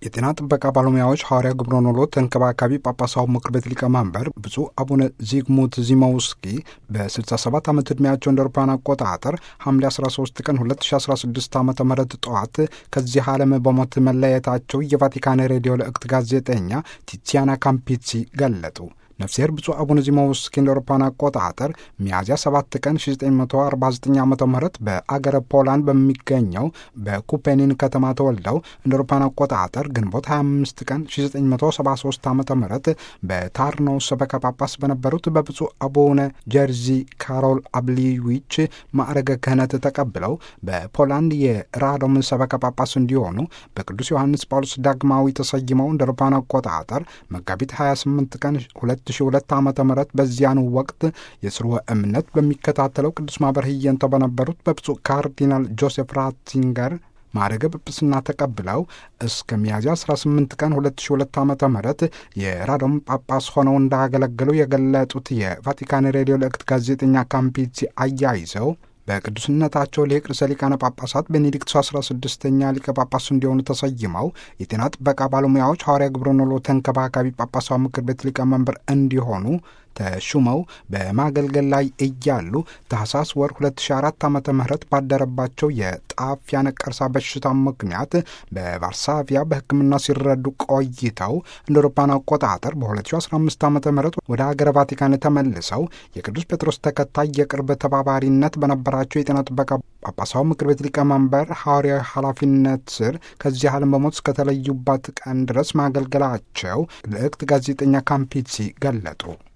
የጤና ጥበቃ ባለሙያዎች ሐዋርያ ግብረ ኖሎ ተንከባካቢ ጳጳሳዊ ምክር ቤት ሊቀመንበር ብፁዕ አቡነ ዚግሙት ዚመውስኪ በ67 ዓመት ዕድሜያቸው እንደ አውሮፓውያን አቆጣጠር ሐምሌ 13 ቀን 2016 ዓ ም ጠዋት ከዚህ ዓለም በሞት መለየታቸው የቫቲካን ሬዲዮ ለእክት ጋዜጠኛ ቲቲያና ካምፒሲ ገለጡ። ነፍሴር ብፁዕ አቡነ ዚማውስኪ እንደ አውሮፓውያን አቆጣጠር ሚያዝያ 7 ቀን 1949 ዓ ም በአገረ ፖላንድ በሚገኘው በኩፔኒን ከተማ ተወልደው እንደ አውሮፓውያን አቆጣጠር ግንቦት 25 ቀን 1973 ዓ ም በታርኖው ሰበካ ጳጳስ በነበሩት በብፁዕ አቡነ ጀርዚ ካሮል አብሊዊች ማዕረገ ክህነት ተቀብለው በፖላንድ የራዶም ሰበካ ጳጳስ እንዲሆኑ በቅዱስ ዮሐንስ ጳውሎስ ዳግማዊ ተሰይመው እንደ አውሮፓውያን አቆጣጠር መጋቢት 28 ቀን 2002 ዓ ም በዚያኑ ወቅት የስርወ እምነት በሚከታተለው ቅዱስ ማኅበር ህየንተ በነበሩት በብፁዕ ካርዲናል ጆሴፍ ራትዚንገር ማዕረገ ጵጵስና ተቀብለው እስከ ሚያዝያ 18 ቀን 2002 ዓ ም የራዶም ጳጳስ ሆነው እንዳገለገሉ የገለጡት የቫቲካን ሬዲዮ ልእክት ጋዜጠኛ ካምፒሲ አያይዘው በቅዱስነታቸው ሊቅ ርዕሰ ሊቃነ ጳጳሳት ቤኔዲክቱ 16ኛ ሊቀ ጳጳስ እንዲሆኑ ተሰይመው የጤና ጥበቃ ባለሙያዎች ሐዋርያ ግብረ ኖሎ ተንከባካቢ ጳጳሳዊ ምክር ቤት ሊቀመንበር እንዲሆኑ ተሹመው በማገልገል ላይ እያሉ ታህሳስ ወር 2004 ዓ ም ባደረባቸው የጣፊያ ነቀርሳ በሽታ ምክንያት በቫርሳቪያ በሕክምና ሲረዱ ቆይተው እንደ አውሮፓውያን አቆጣጠር በ2015 ዓ ም ወደ ሀገረ ቫቲካን ተመልሰው የቅዱስ ጴጥሮስ ተከታይ የቅርብ ተባባሪነት በነበራቸው የጤና ጥበቃ ጳጳሳዊ ምክር ቤት ሊቀመንበር ሐዋርያዊ ኃላፊነት ስር ከዚህ ዓለም በሞት እስከተለዩባት ቀን ድረስ ማገልገላቸው ልዕክት ጋዜጠኛ ካምፒሲ ገለጡ።